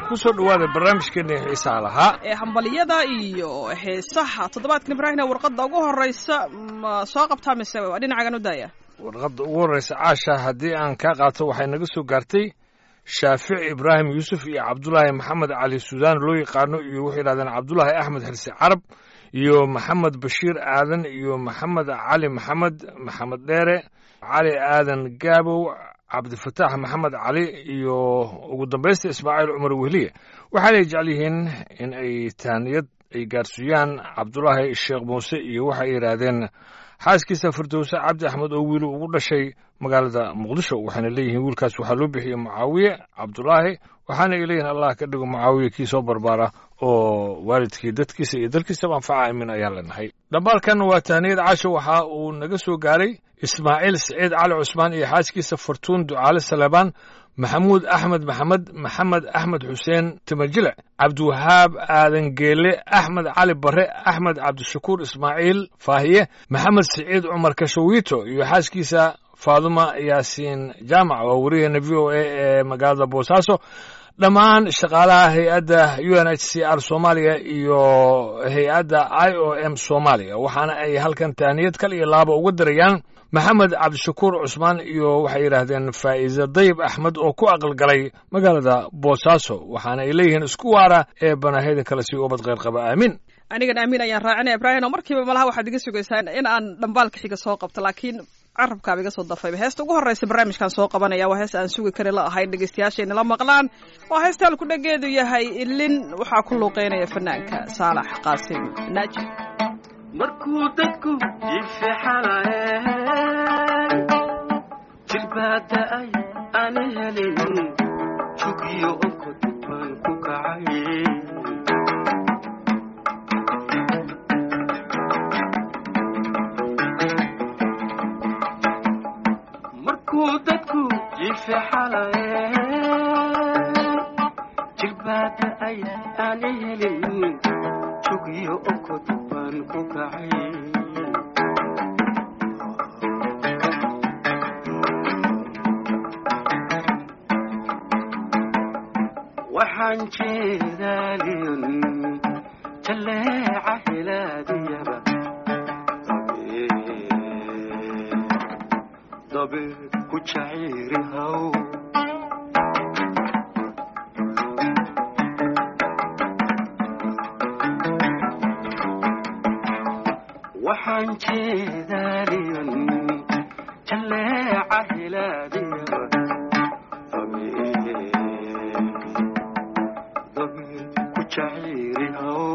ku soo dhowaada barnaamijkeena xiisaha lahaa ee hambaliyada iyo heesaha toddobaadkan ibraahimna warqadda ugu horeysa ma soo qabtaa mise waa dhinacagan u daaya warqadda ugu horreysa caasha haddii aan kaa qaato waxay naga soo gaartay shaafici ibraahim yuusuf iyo cabdulaahi maxamed cali suudaan loo yaqaano iyo waxay yidhahdeen cabdulaahi axmed xirsi carab iyo maxamed bashiir aadan iyo maxamed cali maxamed maxamed dheere cali aadan gaabow cabdifataax maxamed cali iyo ugu dambaysta ismaaciil cumar wehliye waxaanay jecel yihiin in ay taaniyad ay gaarsiiyaan cabdulaahi sheekh muuse iyo waxay yidhaahdeen xaaskiisa firdowse cabdi axmed oo wiilu ugu dhashay magaalada muqdisho waxayna leeyihiin wiilkaas waxaa loo bixiyey mucaawiye cabdulaahi waxaana ay leeyihin allah ka dhigo mucaawiye kii soo barbaara oo waalidkii dadkiisa iyo dalkiisaba anfaca aamin ayaan leenahay dhambaalkan waa tahniyad casho waxa uu naga soo gaaray ismaaciil siciid cali cusmaan iyo xaaskiisa fartuun ducaale salebaan maxamuud axmed maxamed maxamed axmed xuseen timajile cabdiwahaab aadan geele axmed cali bare axmed cabdishakuur ismaaciil faahiye maxamed siciid cumar kashawiito iyo xaaskiisa faaduma yaasiin jaamac waa wariyaheena v o a ee magaalada boosaaso dhammaan shaqaalaha hay-adda u n h c r soomaaliya iyo hay-adda i o m soomaaliya waxaana ay halkan tahniyad kal iyo laaba uga dirayaan maxamed cabdishakuur cusmaan iyo waxay yidhaahdeen faa'iise dayib axmed oo ku aqalgalay magaalada boosaaso waxaana ay leeyihiin isku waara ee banahayda kale si ubad kheyr qaba aamin anigan aamin ayaan raacinaya ibraahim oo markiiba malaha waxaad iga sugaysaa in aan dhambaalka xiga soo qabto laakiin carabkaaba iga soo dafayba heesta ugu horreysa barnaamijkan soo qabanaya waa hees aan sugi kari la ahayn dhegeystayaashayna la maqlaan waa heesta halku dhageedu yahay ilin waxaa ku luuqeynaya fanaanka saalax qaasim naaji markuu dadku ifixalaye jirbaada ay ana helin jugiyo onkod baan ku kacay markuu dadku ifixalaye jirbaada ay ana helin jugiyo onkod baan ku kacay waxaan jeedaaliyon jalleeca hilaadiyaba dabe ku jaciiri haw waxaan jeedaaliyon jalleeca hilaadiyaba ku jaciiri haw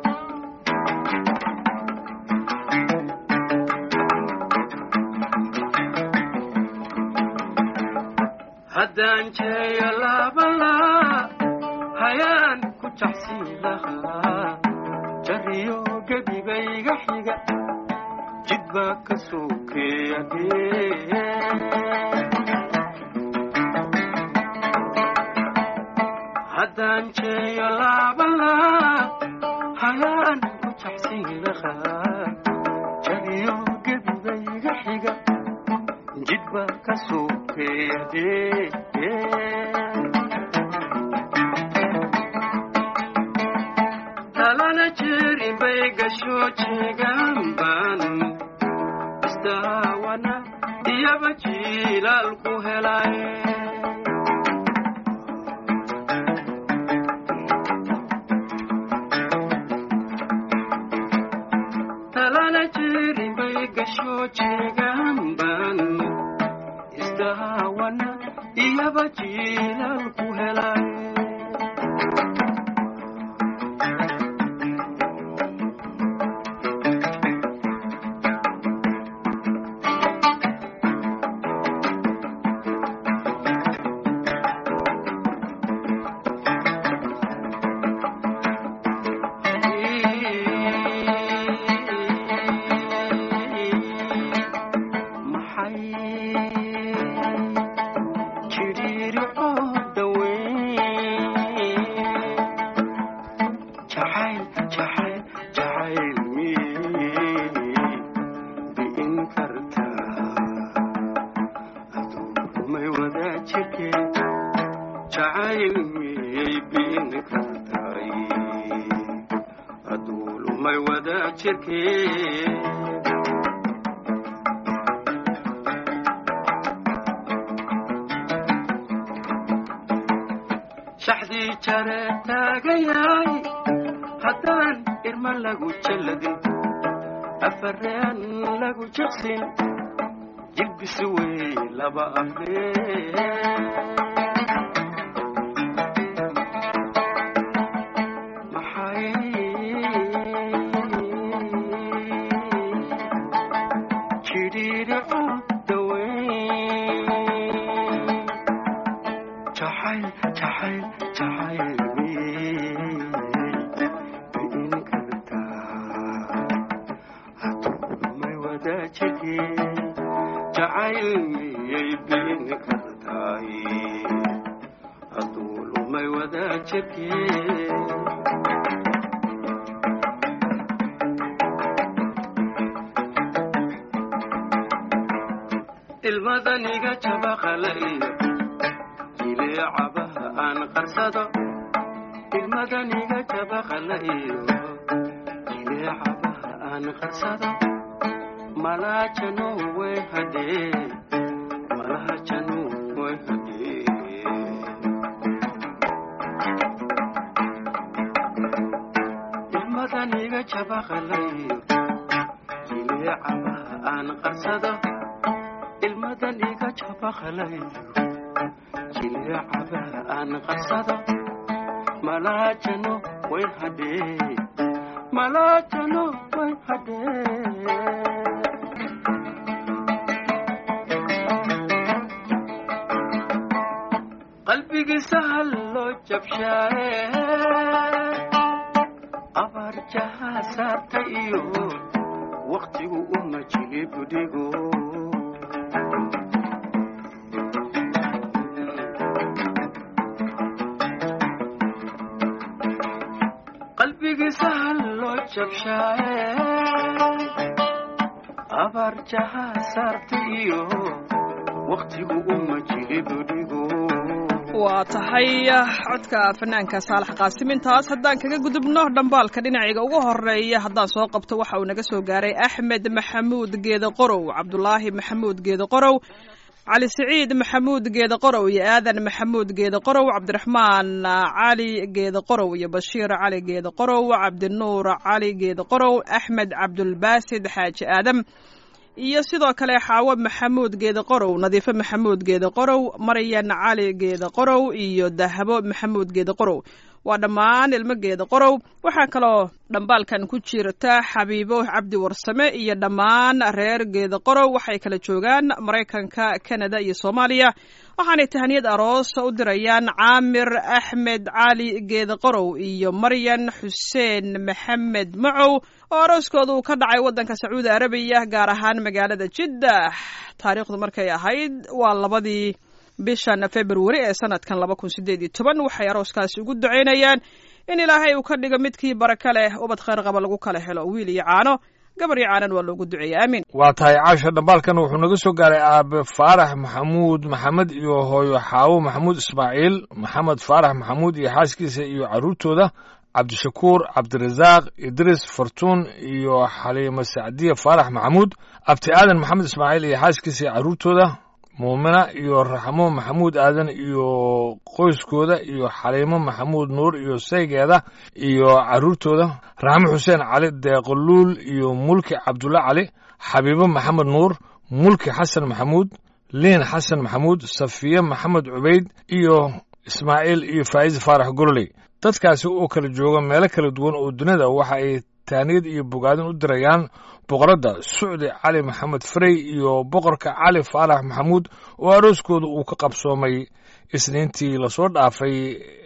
haddaan jeeyo laabalaa hayaan ku jacsiin lahaa jariyo gedigayga xiga jid baa ka sokeeya haddaan jeeyo laabalaa hayaan ku jacsiin lahaa jariyo gedigayga xiga jid baa ka sokeeya talana jeerin bay gasho jeegaan baan istaawana iyaba jiilaal ku helay talana jeerin bay gasho jeegaan baan istaawana iyaba jiilaal ku helay maxay jidhiiri oo dhaweyn wada jirkee shaxdii jare taagayaay haddaan irma lagu jalladin afareen lagu jaqsin jilbisi wey laba afree maxay jidhiidhico daweyn jacayl jacayl jacayl miyay bi'in kartaa haddumay wadaajirkee jacayl miyay bi'in kartaay hadduu lumay wadaajirkee ilmadaniga jabaqala iyo jileecabaha aan qarsado ilmadaniga jabaqala iyo jileecabaha aan qarsado malaajano way hadhee malaajano way hadhee ilmadaniga jabaqala iyo jileecabaha aan qarsado ilmadan iga jabaqalayo jileecabaha aan qarsado malaajano way hadhee malaajano way hadhee qalbigiisa hal loo jabshaaye abaar jahaa saarta iyo waqtigu uma jilibudhigo qalbigiisa hal loo jabshaaye abaar jahaa saarta iyo waqtigu uma jilibudhigo waa tahay codka fanaanka saalax qaasimintaas haddaan kaga gudubno dhambaalka dhinaciga ugu horeeya haddaan soo qabto waxa uu naga soo gaaray axmed maxamuud geede qorow cabdulaahi maxamuud geede qorow cali siciid maxamuud geede qorow iyo aadan maxamuud geede qorow cabdiraxmaan cali geede qorow iyo bashiir cali geede qorow cabdinuur cali geede qorow axmed cabdulbaasid xaaji aadam iyo sidoo kale xaawo maxamuud geede qorow nadiifo maxamuud geede qorow maryan cali geede qorow iyo dahabo maxamuud geede qorow waa dhammaan ilmo geeda qorow waxaa kaloo dhambaalkan ku jirta xabiibo cabdi warsame iyo dhammaan reer geeda qorow waxay kala joogaan maraykanka kanada iyo soomaaliya waxaanay tahaniyad aroos u dirayaan caamir axmed cali geeda qorow iyo maryan xuseen maxamed macow oo arooskooda uu ka dhacay waddanka sacuudi arabiya gaar ahaan magaalada jiddah taariikhdu markay ahayd waa labadii bishan februari ee sanadkan laba kun sideed iyo toban waxay arooskaasi ugu ducaynayaan in ilaahay uu ka dhigo midkii baraka leh ubad khayr qaba lagu kala helo wiil iyo caano gabar iyo caanan waa loogu duceeyey aamin waa tahay caasha dhambaalkan wuxuu naga soo gaaray aabe faarax maxamuud maxamed iyo hooyo xaawo maxamuud ismaaciil maxamed faarax maxamuud iyo xaaskiisa iyo carruurtooda cabdishakuur cabdirasaaq idris fartuun iyo xaliimo sacdiye faarax maxamuud abti aadan maxamed ismaaciil iyo xaaskiisa iyo carruurtooda muumina iyo raxmo maxamuud aadan iyo qoyskooda iyo xaliimo maxamuud nuur iyo saygeeda iyo carruurtooda raxmo xuseen cali deeqoluul iyo mulki cabdulle cali xabiibo maxamed nuur mulki xasan maxamuud liin xasan maxamuud safiye maxamed cubayd iyo ismaaciil iyo faa'iis faarax gorley dadkaasi oo kala jooga meelo kala duwan oo dunida waxa ay taaniyad iyo bogaadin u dirayaan boqoradda sucdi cali maxamed farey iyo boqorka cali faarax maxamuud oo arooskooda uu ka qabsoomay isniintii lasoo dhaafay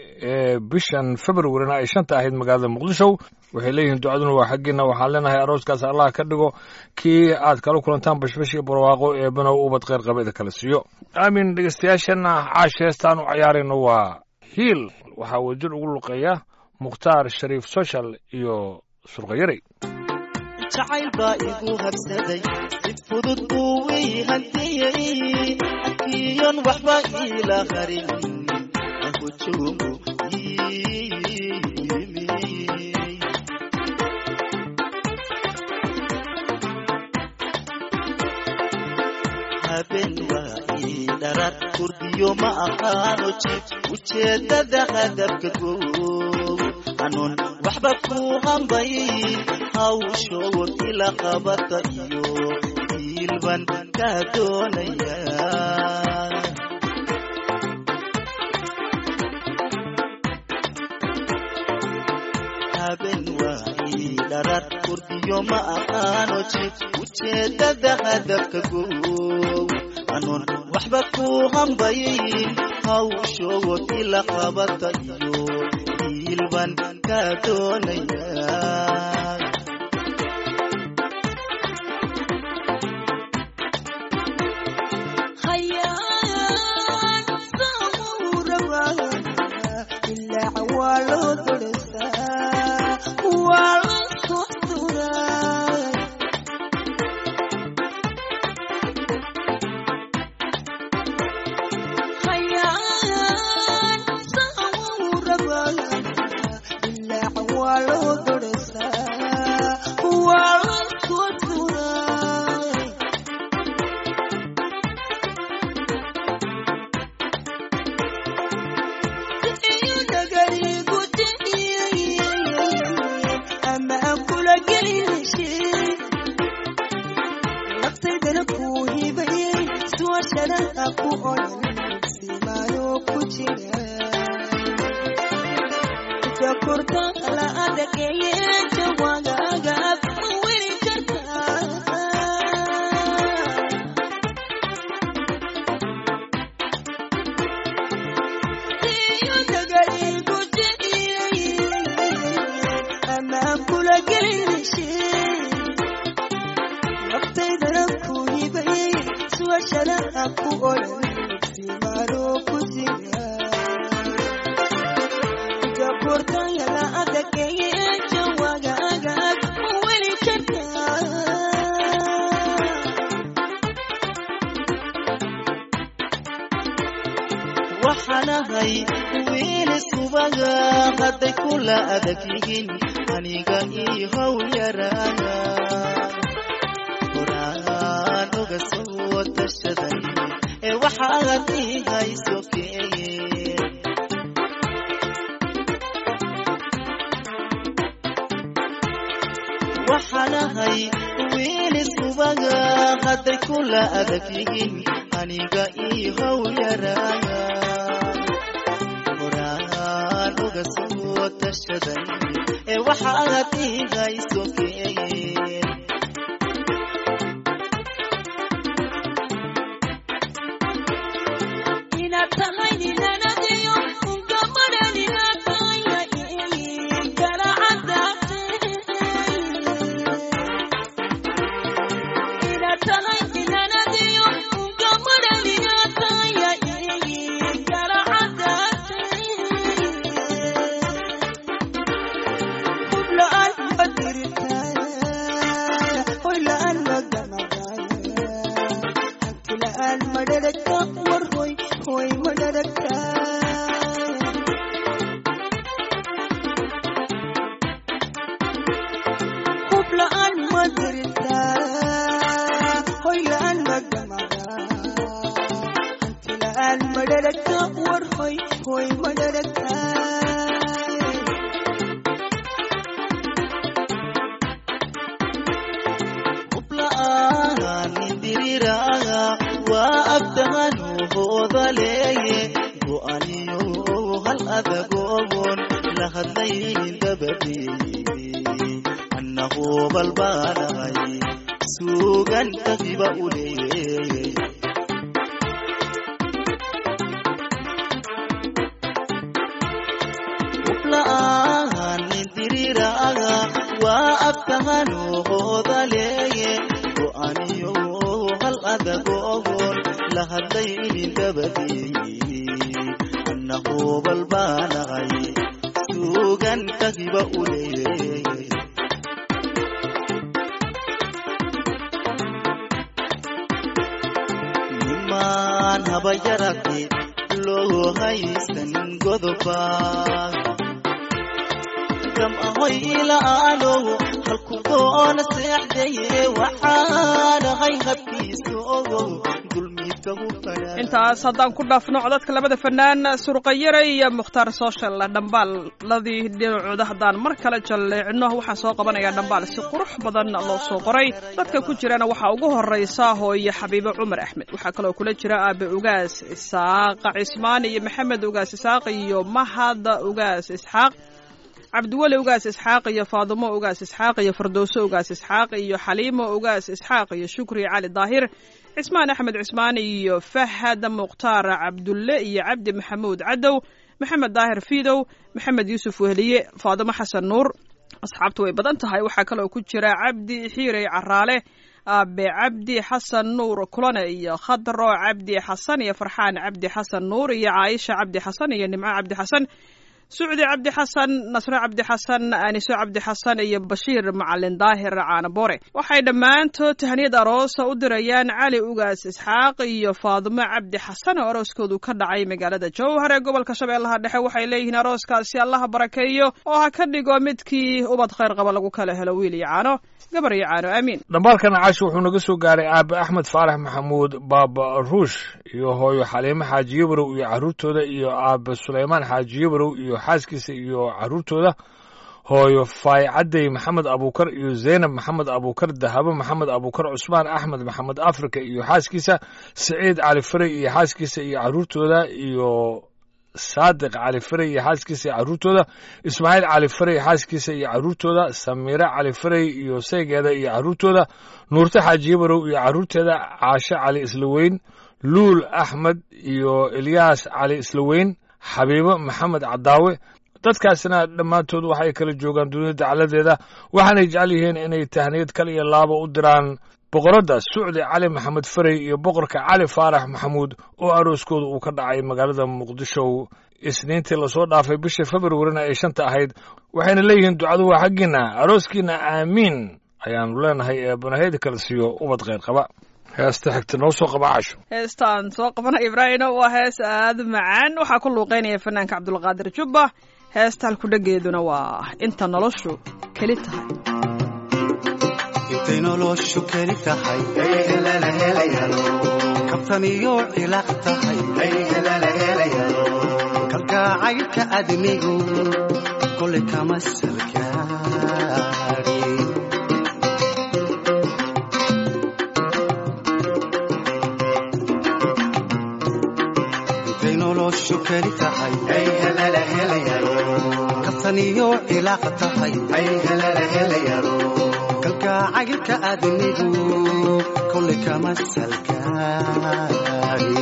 ee bishan februarina ay shanta ahayd magaalada muqdisho waxay leeyihiin ducaduna waa xaggiina waxaan leenahay arooskaas allah ka dhigo kii aad kala kulantaan bashbash iyo barwaaqo eebanow ubad kheyr qabeeda kala siiyo aamin dhegeystayaashana caash heestaan u cayaarayno waa hiil waxaa wadjir ugu luqeeya mukhtaar shariif social iyo surqayaray jacayl baa igu habsaday si fudud buu ii hantiyey akiyon waxba iila qarin ahujuumu yimi habeen waa ii dharar kurdiyo ma aqaano jib ujeedada hadabka goow hanuun waxba ku hambay hawshood ila qabata iyo hiilban kaa doonaya habeen waa ii dharar kurdiyo ma aqaano jib ujeedada hadabka goow hanuun waxba ku hambayin hawshood ila qabata iyo hiilban kaa doonaya hayaan samuurawa ilaa waa loo dodhasaa waa la soo duraa hayaan samuurawa ilaa waa loo dodhasaa waa la soo duraa waxaanahay wiil isubaga hadday kula adag yihiin aniga ii how yaraana horaan oga soo tashaday ee waxaad ii hayso keeye waxaanahay wiil isubaga hadday kula adag yihiin aniga ii how yaraana horaan oga soo tashaday ee waxaad ii hayso keeye inaad tahay ninanadiyo ungamada ninakaya ii kala cadaatay inaad tahay ninanadiyo ungamada ninakaya ii kala cadaatay hubla-aan ma dirtaa hoy la-aan ma gamadaya hanti la-aan ma dharagta war hoy hoy ma dharagta hub la-aan ma dirtaa hoy la-aan ma gamada hanti la-aan ma dharagta war hoy hoy ma dharagta hubla'aan indiriraga waa abdahanu hoodaleeye go'aniyo hal adagogon la hadlayn dabadeeye annahu balbaanahay suugan tagiba u leeye hubla'aan indiriraga waa abtahanu hoodaleeye go'aniyo hal adagogon la hadlaynin dabadeeye annahu balbaanahay suugan tagiba u leeye nimaan haba yarate loo haysan godoba gam ahoy ila'aanow halku doona seexdaye waxaanahay habkiisa ogow dul gabdhahu fadhaan intaas haddaan ku dhaafno codadka labada fanaan surqayare iyo mukhtaar social dhambaaladii dhinacooda haddaan mar kale jalleecno waxaan soo qabanayaa dhambaal si qurux badan loo soo qoray dadka ku jirana waxaa ugu horeysa hooye xabiibo cumar axmed waxaa kaloo kula jira aabe ugaas isaaq cismaan iyo maxamed ugaas isaaq iyo mahad ugaas isxaaq cabdiweli ugaas isxaaq iyo faadumo ugaas isxaaq iyo fardowso ugaas isxaaq iyo xaliimo ugaas isxaaq iyo shukri cali daahir cismaan axmed cismaan iyo fahad mukhtaar cabdulle iyo cabdi maxamuud cadow maxamed daahir fiidow maxamed yuusuf wehliye faadumo xasan nuur asxaabtu way badan tahay waxaa kaloo ku jira cabdi xiirey caraale aabe cabdi xasan nuur kulane iyo khadro cabdi xasan iyo farxaan cabdi xasan nuur iyo caaisha cabdi xasan iyo nimco cabdi xasan sucdi cabdi xasan nasre cabdi xasan aniso cabdi xasan iyo bashiir macalin daahir caanaboore waxay dhammaantood tahniyad aroosa u dirayaan cali ugaas isxaaq iyo faadumo cabdi xasan oo arooskoodu ka dhacay magaalada jowhar ee gobolka shabeellaha dhexe waxay leeyihiin arooskaasi allaha barakeeyo oo ha ka dhigo midkii ubad khayr qaba lagu kala helo wiil iyo caano gabar iyo caano aamiin dhambaalkan caashi wuxuu naga soo gaaray aabe axmed faarax maxamuud baaba ruush iyo hooyo xaliimo xaaji yabarow iyo carruurtooda iyo aabe sulaymaan xaaji yabarow iyo xaaskiisa iyo carruurtooda hooyo faay cadday maxamed abuukar iyo zaynab maxamed abuukar dahabo maxamed abuukar cusmaan axmed maxamed afrika iyo xaaskiisa siciid cali faray iyo xaaskiisa iyo carruurtooda iyo saadiq cali faray iyo xaaskiisa iyo carruurtooda ismaaciil cali faray xaaskiisa iyo carruurtooda samiire cali faray iyo saygeeda iyo carruurtooda nuurte xaaji yabarow iyo carruurteeda caashe cali islaweyn luul axmed iyo ilyaas cali islaweyn xabiibo maxamed cadaawe dadkaasina dhammaantood waxay kala joogaan dunida dacaladeeda waxaanay jecel yihiin inay tahniyad kal iyo laaba u diraan boqoradda sucdi cali maxamed faray iyo boqorka cali faarax maxamuud oo arooskooda uu ka dhacay magaalada muqdisho isniintii lasoo dhaafay bisha februarina ay shanta ahayd waxayna leeyihiin ducadu waa xaggiinna arooskiina aamiin ayaannu leenahay ee banaheyda kala siiyo ubad kheyr qaba heesta xigta noo soo qaba casho heestaan soo qabanaya ibraahino waa hees aada u macaan waxaa ku luuqeynaya fanaanka cabdulqaadir jubba heesta halkudhageeduna waa inta noloshu keli tahay intay noloshu keli tahay kabtaniyo cilaaq tahay kalgacaylka adnigu kolay kama salgaari intay noloshu keli tahay kabtaniyo cilaaq tahay kalgacaylka adnigu kolay kama salgaari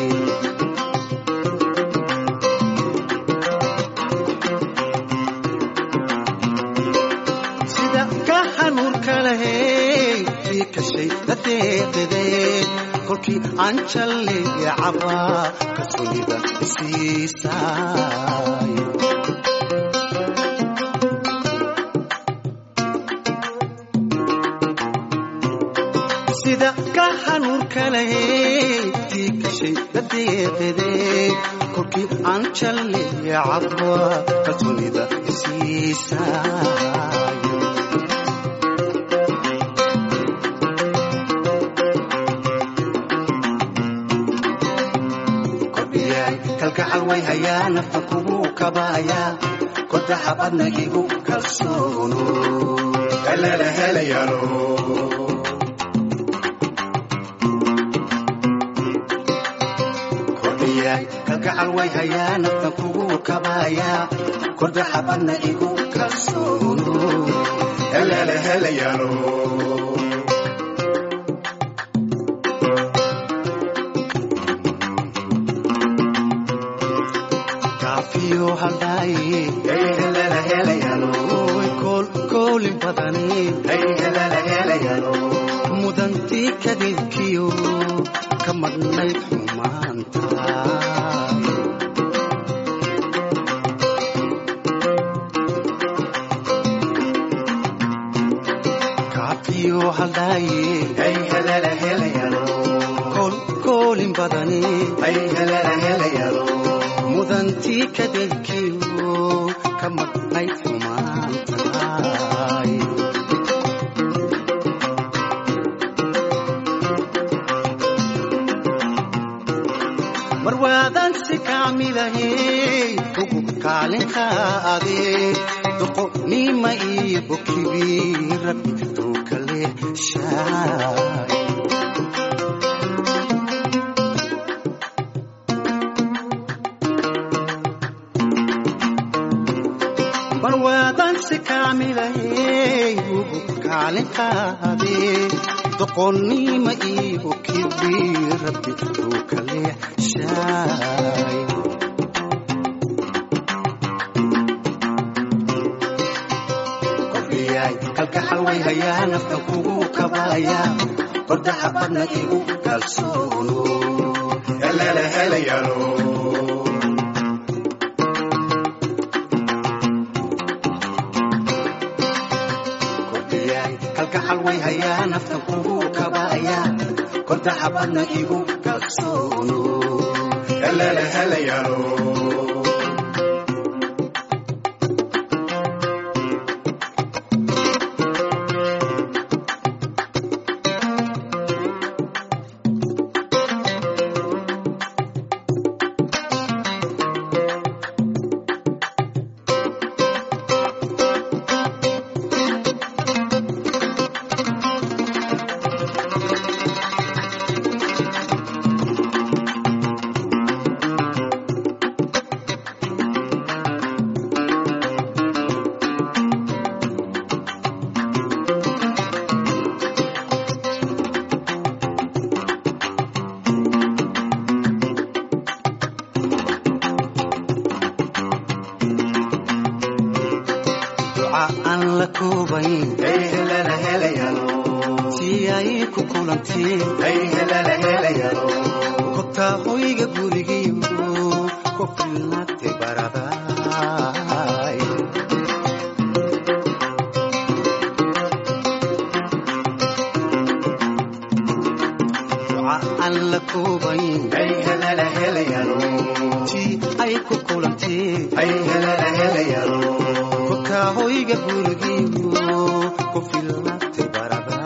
sida ka xanuunka lahey ii kashay dadeeqidee kolkii aan jalleeya cabaa kalsoonida isiisaay sida ka xanuunka lahey ii kashay dadeeqidee kolkii aan jalleeya cabaa kalsoonida isiisaay kordhiyay kalgacal way hayaa nafta kugu kabaaya kodaxa badnagigu kalsoono kalala helayano kordhiyay kalgacal way hayaa nafta kugu kabaaya kodaxa badnagigu kalsoono kalala helayano kaafiyo haldhaaye oy koolkoolin badani mudantii kadibkiyo ka madhnayd xumaanta kaafiyo haldhaaye koolkoolin badani mudantii kadibkiyo ka madhnayd xumaantahay kaamilahey ugu kaalinkaade doqonima iyo bokibi rabbi uu kale shaay barwaadansi kaamilahey ugu kaalinkaade doqonnima iyo kibi rabbi uu kale shaay kordhiyay kalgaxal way hayaa naftan kugu kabaaya kordaxa badna igu kalsoono helele helayalo kordhiyay kalgaxal way hayaa naftan kugu kabaaya kordaxa badna igu kalsoono helele helayalo duca aan la koobayn si ay ku kulanteen kobtaa hoyga gurigiyo ku filnaatay baraday duca aan la koobayn si ay ku kulanteen kobtaa hoyga gurigiyo ku filnaatay baraday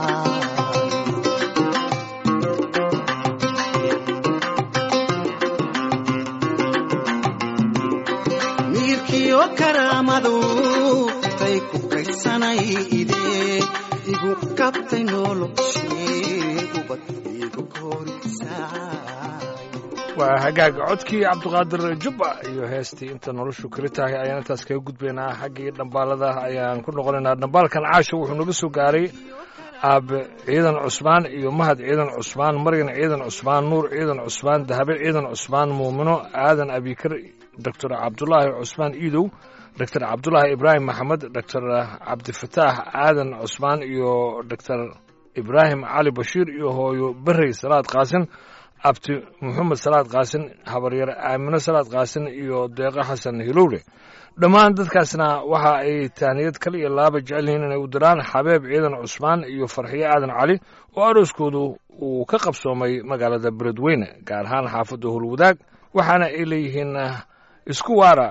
miirkiyo karaamadu tay ku kaydsanay ide igu kabtay noloshee ubad igu korisaay waa hagaaga codkii cabdiqaadir jubba iyo heestii inta noloshu keli tahay ayaan intaas kaga gudbaynaa xaggii dhambaalada ayaan ku noqonaynaa dhambaalkan caasha wuxuu naga soo gaaray aabe ciidan cusmaan iyo mahad ciidan cusmaan maryan ciidan cusmaan nuur ciidan cusmaan dahabe ciidan cusmaan muumino aadan abikar doctor cabdulaahi cusmaan iidow doctor cabdulaahi ibraahim maxamed doctor cabdifataax aadan cusmaan iyo doctor ibraahim cali bashiir iyo hooyo berey salaad qaasin abti maxamed salaad qaasin habaryar aamino salaad qaasin iyo deeqo xasan hilowle dhammaan dadkaasna waxa ay tahniyad kale iyo laaba jecel yihiin inay u diraan xabeeb ciidan cusmaan iyo farxiyo aadan cali oo arooskoodu uu ka qabsoomay magaalada beledweyne gaar ahaan xaafadda howlwadaag waxaana ay leeyihiin ah, isku waara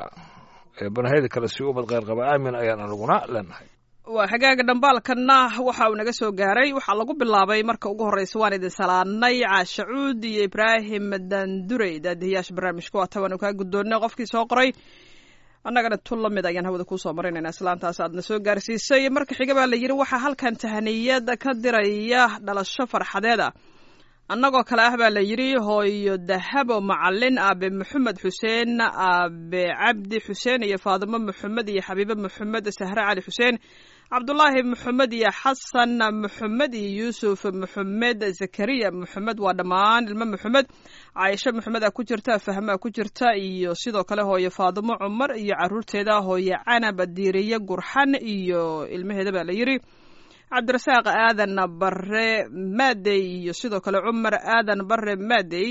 ee banahayda kale si ubad kheyr qaba aamin ayaan anaguna leenahay waa xagaaga dhambaalkanna waxa uu naga soo gaaray waxaa lagu bilaabay marka ugu horreysa waan idin salaadnay caasha cuud iyo ibraahim dandurey daadihiyaasha barnaamijka waa tabaanu kaa guddoonnay qofkii soo qoray annagana tun la mid ayaan hawada kuusoo marinaynaa islaantaas aadna soo gaarsiisay marka xiga baa la yidhi waxaa halkan tahaniyad ka diraya dhalasho farxadeed ah annagoo kale ah baa la yidhi hooyo dahabo macalin aabe maxamed xuseen aabe cabdi xuseen iyo faadimo maxamed iyo xabiibe maxamed sahre cali xuseen cabdulaahi maxamed iyo xasan maxamed iyo yuusuf maxamed zakariya maxamed waa dhammaan ilmo maxamed caaisho maxamed a ku jirta fahmaa ku jirta iyo sidoo kale hooyo faadimo cumar iyo caruurteeda hooyo canab diiriye gurxan iyo ilmaheeda baa la yidhi cabdirasaaq aadan bare maadey iyo sidoo kale cumar aadan bare maadey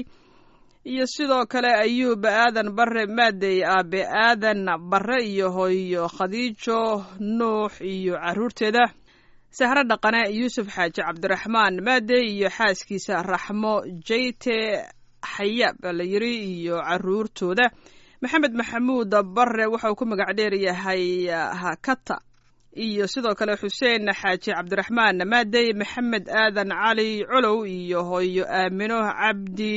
iyo sidoo kale ayuub aadan bare maadey aabe aadan bare iyo hooyo khadiijo nuux iyo caruurteeda sahro dhaqane yuusuf xaaji cabdiraxmaan maadey iyo xaaskiisa raxmo jeyte xaya baa la yiri iyo caruurtooda maxamed maxamuud bare waxa uu ku magac dheer yahay hakata iyo sidoo kale xuseen xaaji cabdiraxmaan maadey maxamed aadan cali colow iyo hooyo aamino cabdi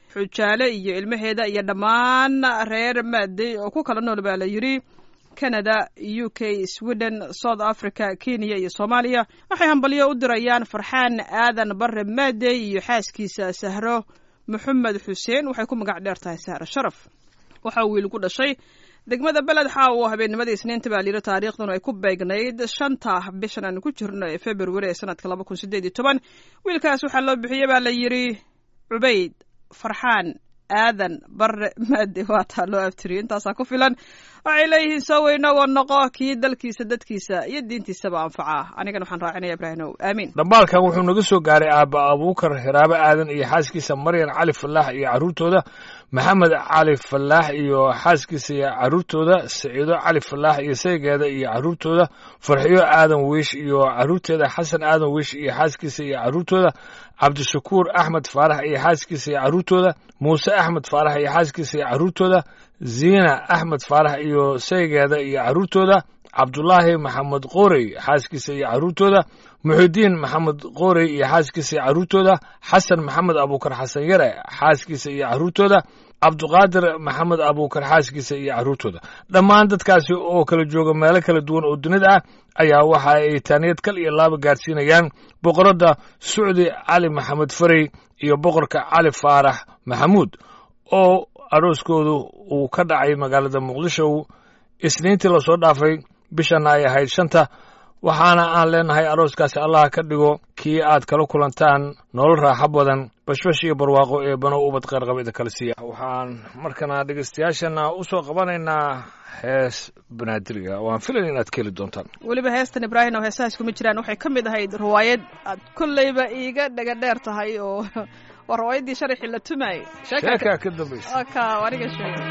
xujaale iyo ilmaheeda iyo dhammaan reer maadey oo ku kala nool baa la yidhi canada u k sweden south africa kenya iyo soomaaliya waxay hambalyo u dirayaan farxaan aadan bare maadey iyo xaaskiisa sahro maxamed xuseen waxay ku magac dheer tahay sahro sharaf waxaa wiil ku dhashay degmada beled xaa uu habeennimadii isniinta baa layidhi taariikhduna ay ku beegnayd shanta bishan aan ku jirno ee february ee sanadka laba kun sideed iyo toban wiilkaas waxaa loo bixiyey baa la yidhi cubayd farxaan aadan bare maade waa taa loo abtiriyay intaasaa ku filan waxay leeyihiin soo weynagoo noqo kii dalkiisa dadkiisa iyo diintiisaba anfacaa anigana waxaan raacinaya ibraahimow aamiin dhambaalkan wuxuu naga soo gaaray aabba abuukar hiraabo aadan iyo xaaskiisa maryan cali falaax iyo carruurtooda maxamed cali falaax iyo xaaskiisa iyo carruurtooda saciido cali falaax iyo saygeeda iyo carruurtooda farxiyo aadan wiish iyo carruurteeda xasan aadan wiish iyo xaaskiisa iyo carruurtooda cabdishakuur axmed faarax iyo xaaskiisa iyo carruurtooda muuse axmed faarax iyo xaaskiisa iyo carruurtooda ziina axmed faarax iyo saygeeda iyo carruurtooda cabdulaahi maxamed qoorey xaaskiisa iyo carruurtooda muxidiin maxamed qoorey iyo xaaskiisa iyo carruurtooda xasan maxamed abuukar xasan yare xaaskiisa iyo carruurtooda cabduqaadir maxamed abuukar xaaskiisa iyo carruurtooda dhammaan dadkaasi oo kala jooga meelo kala duwan oo dunida ah ayaa waxa ay taaniyad kal iyo laaba gaarsiinayaan boqoradda sucdi cali maxamed farey iyo boqorka cali faarax maxamuud oo arooskoodu uu ka dhacay magaalada muqdisho isniintii lasoo dhaafay bishanna ay ahayd shanta waxaana aan leenahay arooskaasi allah ka dhigo kii aad kala kulantaan nolol raaxo badan bashbash iyo barwaaqo ee banow ubad qayrqabida kala siiya waxaan markana dhegeystayaashana u soo qabanaynaa hees banaadiriga waan filayn inaad ka heli doontaan weliba heestan ibraahim oo heesahaas kuma jiraan waxay ka mid ahayd riwaayad aad kolleyba iiga dhaga dheer tahay oo waa riwaayaddii sharaxii la tumaayey sheekaa ka dambaysa ka aniga sheegay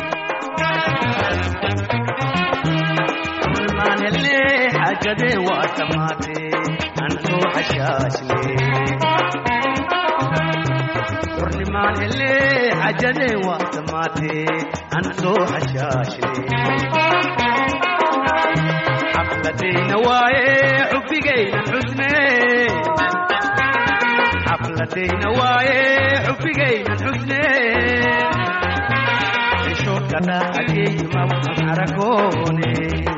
maanhelle xaajade waa dhammaate aan soo xashaashne xurnimaan hele xaajade waa dhammaate aan soo xashaashne xafladayna waaye xubbigaynan xusne xafladayna waaye xubbigaynan xusne xishoodkana ageyma waxaan aragoone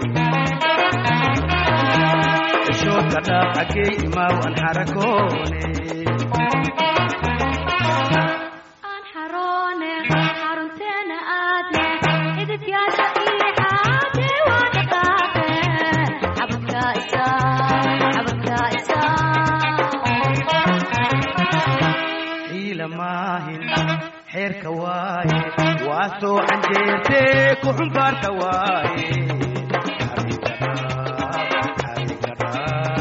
xishoodkana ageyma waan xaragoone aan xaroone xarunteena aadne idibyaasha ii xaade waa dhaqaaqe xabadka isaa xabadka isaa xiila maahin xeerka waaye waa soo canjeerte ku xumbaarta waaye Xariiqada, xariiqada.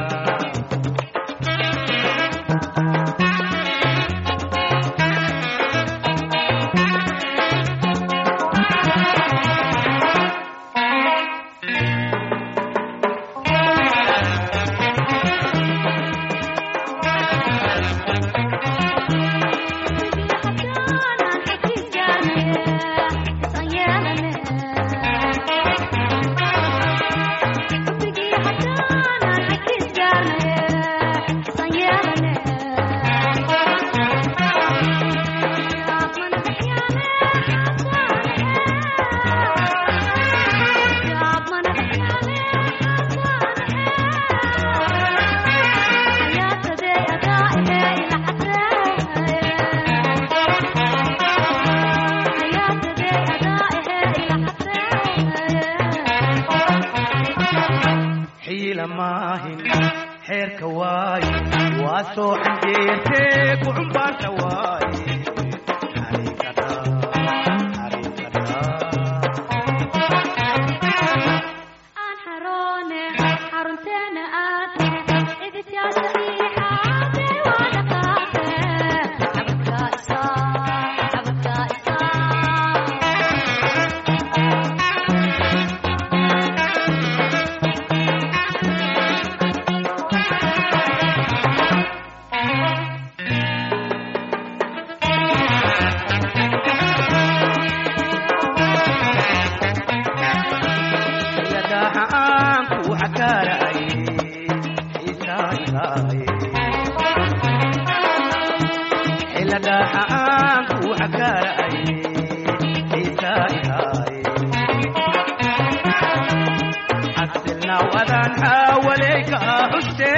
xiila maahin xeerka waaye waa soo canjeerte ku xumbaarta waaye Xariiqada, xariiqada. aan xaroone xarunteena aadne idibyaasha ii xaade waa dhaqaaqe xabadka isaa xabadka isaa yadaha aan ku xakaaraye xiisaanaaye xiladaha aan ku xakaaraay xiisaaihaaye xasilnaw adaan xaawaleyka xuste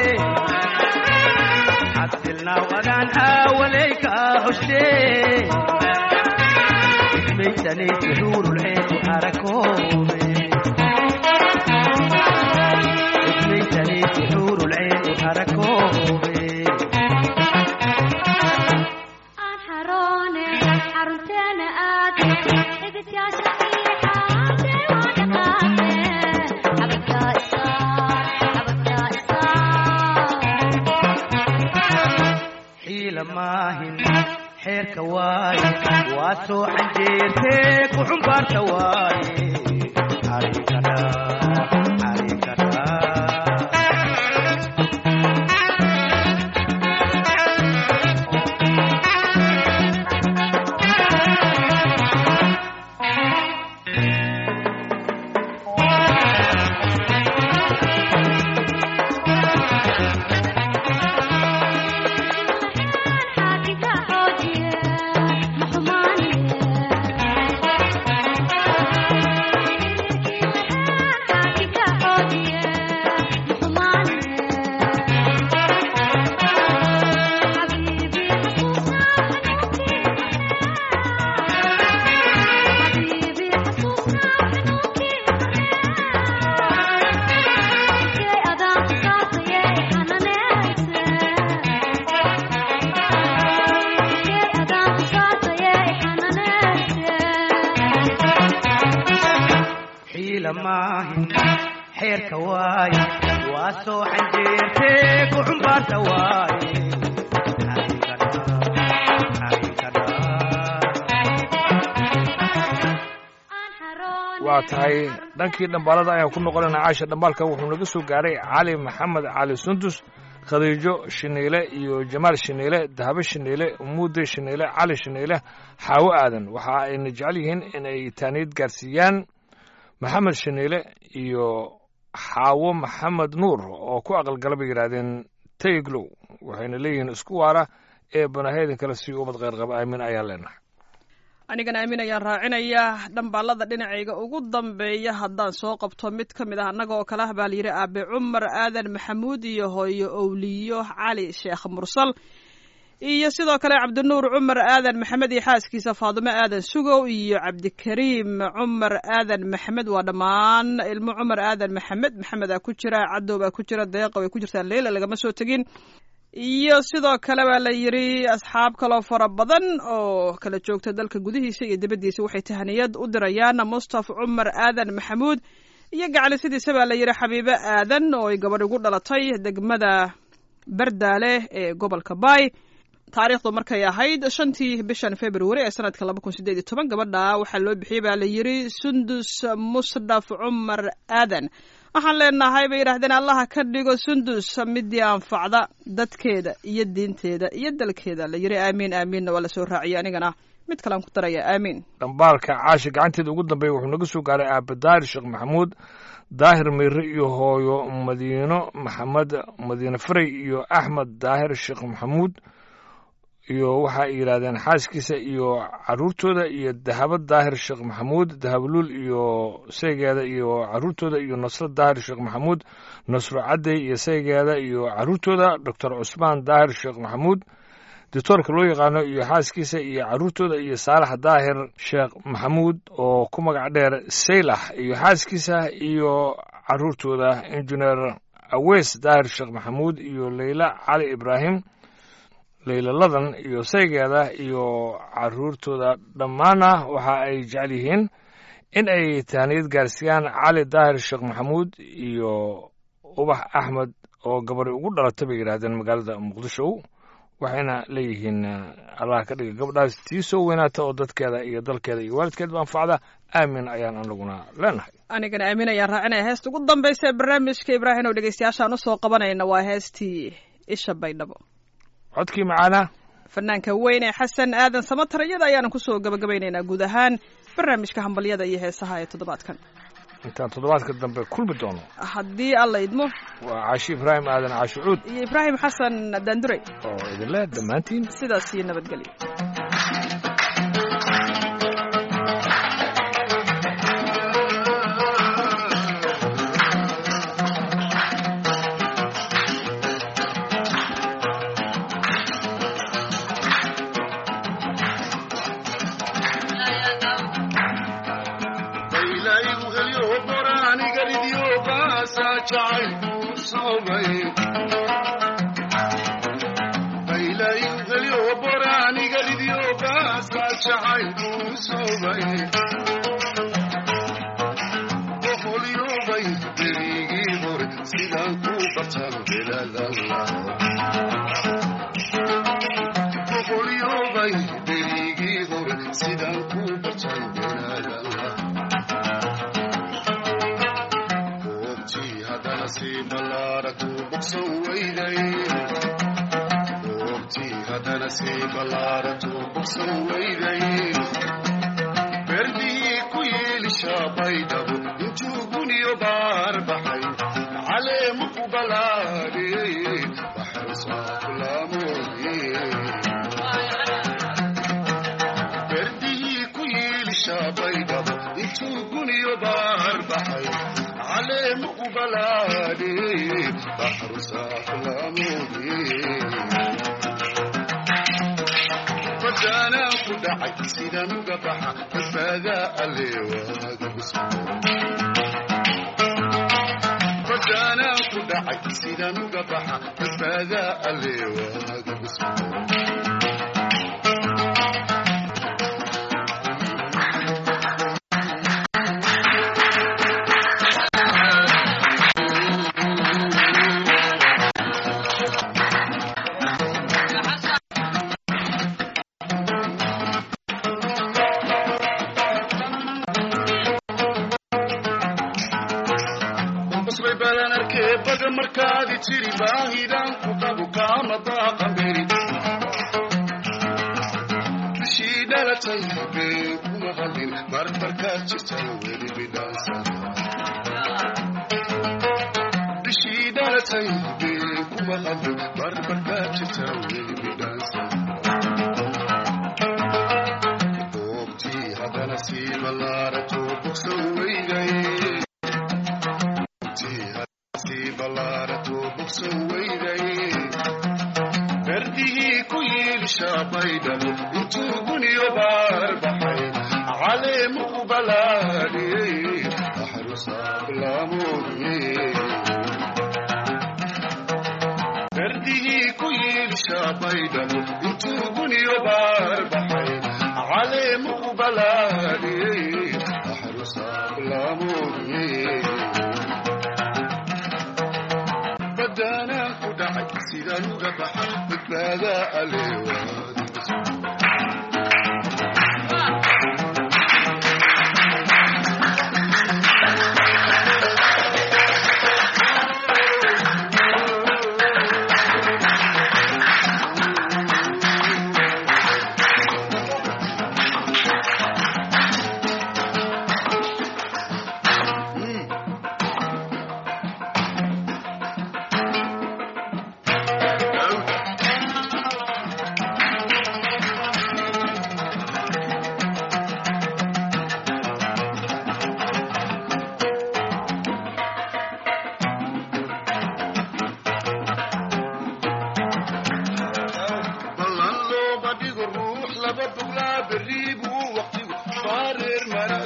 xasilnaw adaan xaawaleyka xuste ismaysanaysi xuurulceenu harakoobe ismaysanaysi xuurulceenu harakoobe aan xaroone xarunteena aad xididyaasha iixaade waa dhaqaaqe xabadka isaar xabadka isaar xiila maahin xeerka waaye waa soo canjeertee ku xumbaarta waaye xariikada xariikada xaakiga xoojiye ma xumaaniye xaakiga xoojiye ma xumaaniye xabiibi xasuusnaa xanuunkii xabiibi xasuusnaa xanuunkii kay adaan saartaye xananeese xiila maahin xeerka waaye waa soo canjeertee ku xumbaarta waaye xariikada xariikada waa tahay dhankii dhambaalada ayaan ku noqonayna caasha dhambaalka wuxuu naga soo gaaray cali maxamed cali sundus khadiijo shiniile iyo jamaal shiniile dahabo shiniile muude shiniile cali shiniile xaawo aadan waxa ayna jecel yihiin in ay taaniid gaarsiiyaan maxamed shiniile iyo xaawo maxamed nuur oo ku aqalgala bay yidhaahdeen tayglow waxayna leeyihiin isku waara ee banaheydin kale si umad kheyrqaba aamin ayaan leenahay anigana aamin ayaan raacinaya dhambaalada dhinacayga ugu dambeeya haddaan soo qabto mid ka mid ah annaga oo kale ah baa layidhi aabe cumar aadan maxamuud iyo hooyo owliyo cali sheekh mursal iyo sidoo kale cabdinuur cumar aadan maxamed iyo xaaskiisa faadimo aadan sugow iyo cabdikariim cumar aadan maxamed waa dhammaan ilmo cumar aadan maxamed maxamedaa ku jira cadow baa ku jira deeqa way ku jirtaa leila lagama soo tegin iyo sidoo kale baa la yidhi asxaab kaloo fara badan oo kala joogta dalka gudihiisa iyo dibaddiisa waxay tahaniyad u dirayaan mustafa cumar aadan maxamuud iyo gacalisidiisa baa la yidhi xabiibo aadan oo ay gabadh ugu dhalatay degmada bardaale ee gobolka baay taariikhdu markay ahayd shantii bishan februari ee sanadka laba kun sideed iyo toban gabadha waxaa loo bixiyey baa la yidhi sundus musdhaf cumar aadan waxaan leenahay bay yidhaahdeen allaha ka dhigo sundus midii anfacda dadkeeda iyo diinteeda iyo dalkeeda la yidhi aamiin aamiinna waa lasoo raaciyay anigana mid kalean ku daraya aamiin dhambaalka caasha gacanteeda ugu dambeeya wuxuu naga soo gaaray aabe daahir sheekh maxamuud daahir meyre iyo hooyo madiino maxamed madiine faray iyo axmed daahir sheekh maxamuud iyo waxa ay yidhaahdeen xaaskiisa iyo caruurtooda iyo dahabo daahir sheekh maxamuud dahabluul iyo saygeeda iyo caruurtooda iyo nasro daahir sheekh maxamuud nasro cadey iyo saygeeda iyo caruurtooda doctor cusmaan daahir sheekh maxamuud doctoorka loo yaqaano iyo xaaskiisa iyo caruurtooda iyo saalax daahir sheekh maxamuud oo ku magac dheer saylax iyo xaaskiisa iyo caruurtooda injineer aweys daahir sheekh maxamuud iyo leyla cali ibraahim leylaladan iyo saygeeda iyo caruurtooda dhammaana waxa ay jecel yihiin in ay tahniyad gaarsiiyaan cali daahir sheekh maxamuud iyo ubax axmed oo gabadhi ugu dhalatay bay yidhaahdeen magaalada muqdisho waxayna leeyihiin allah ka dhiga gabadhaas tii soo weynaata oo dadkeeda iyo dalkeeda iyo waalidkeedba anfacda aamin ayaan anaguna leenahay anigana aamin ayaan raacinaya heesta ugu dambaysa ee barnaamijka ibraahim oo dhegeystayaashaan usoo qabanayna waa heestii isha baydhabo codkii macaana fanaanka weyn ee xasan aadan samatar iyada ayaanu kusoo gabagabaynaynaa guud ahaan barnaamijka hambalyada iyo heesaha ee toddobaadkan intaan toddobaadka dambe kulmi doono haddii alla idmo waa caashi ibraahim aadan caashi cuud iyo ibraahim xasan daandurey oo idinle dhammaantiin sidaas iyo nabadgelyo jacaylku soobay baylaygalyo boraanigalidyo baasa jacaylku soobay boqolyobay berigii hore sidaan ku bartan beladalla boqolyobay berigii hore sidaan ku bartan beladalla goobtii haddana si ballaaratu bogsan weyday goobtii haddana si ballaaratu bogsan weyday berdihii ku yeelisha baydhabo intuu guniyo baar baxay caleemu ku balaadhiyey baxrusaafulaamoodye berdihii ku yeelisha baydhabo intuu guniyo baar baxay caleemu ku balaadhiyey baxrusaafulaamoodye badaanaan ku dhacay sidaan uga baxa badbaadaa alle waaga busmo badaanaan ku dhacay sidaan uga baxa badbaadaa alle waaga busmo basbay badan arkee baga markaadi jiri baahidaan ku qabu kaama baaqamberi bishii dhalatay been kuma hadin marmarkaad jirtan weli bidhaansa bishii dhalatay been kuma hadin marmarkaad jirtan weli bidhaansa goobtii haddana sii ballaarato bogsan weyday berdihii ku yiilisha baydhabo intuu guniyo baar baxay caleemu ku balaadhiyey axrusaablaamooye berdihii ku yiilisha baydhabo intuu guniyo baar baxay caleemu ku balaadhiyey axrusaablaamooye badaanaan ku dhacay sidaan uga baxa badbaadaa alle waadiga ballan looba dhigo ruux laba boglaa berri buu waqtigu baareer mara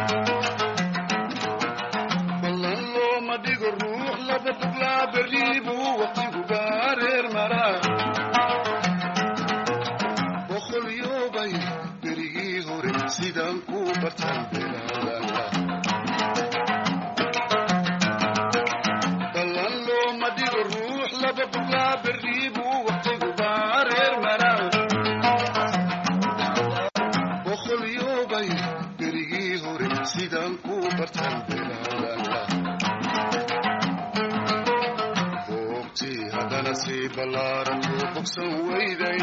ballan looma dhigo ruux laba boglaa berri buu waqtigu baareer mara boqolyoobay berigii hore sidaan ku bartan belalala ballan looma dhigo ruux laba boglaa berri buu waqtigu baareer mara boqolyoobay berigii hore sidaan ku bartan belalala goobtii haddana sii ballaarato bogsan weyday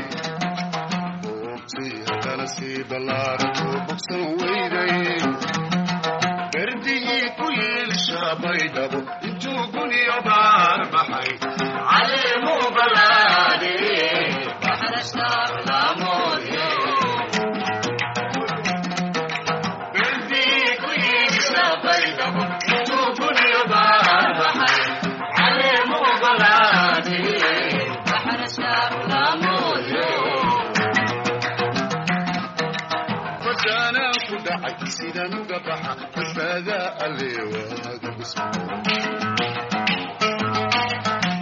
goobtii haddana sii ballaarato bogsan weyday berdihii ku yiilisha baydhabo intuu guniyo baar baxay caleemu balaadhiye baxrashaarlaamoodye berdihii ku yiilisha baydhabo intuu guniyo baar baxay caleemu balaadhiye baxrashaarlaamoodye badaanaan ku dhacay sidaan uga baxa badbaadaa alle waaga busmo